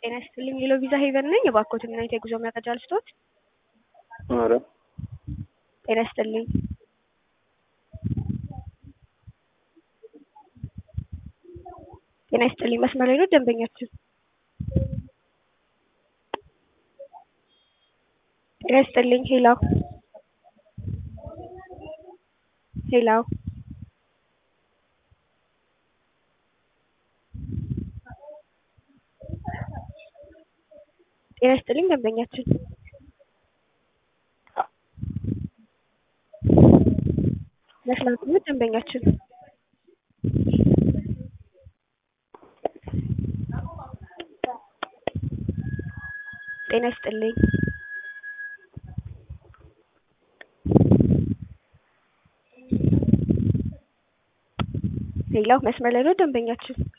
ጤና ይስጥልኝ ሌሎ ቪዛ ሄቨን ነኝ። የባኮትን እና የጉዞ መረጃ ልስጦት። ኧረ ጤና ይስጥልኝ ጤና ይስጥልኝ መስመር ላይ ነው ደንበኛችን። ጤና ይስጥልኝ ሄሎ ሄሎ ጤና ይስጥልኝ ደንበኛችን። መስመር ላይ ነው ደንበኛችን። ጤና ይስጥልኝ ሌላው መስመር ላይ ነው ደንበኛችን።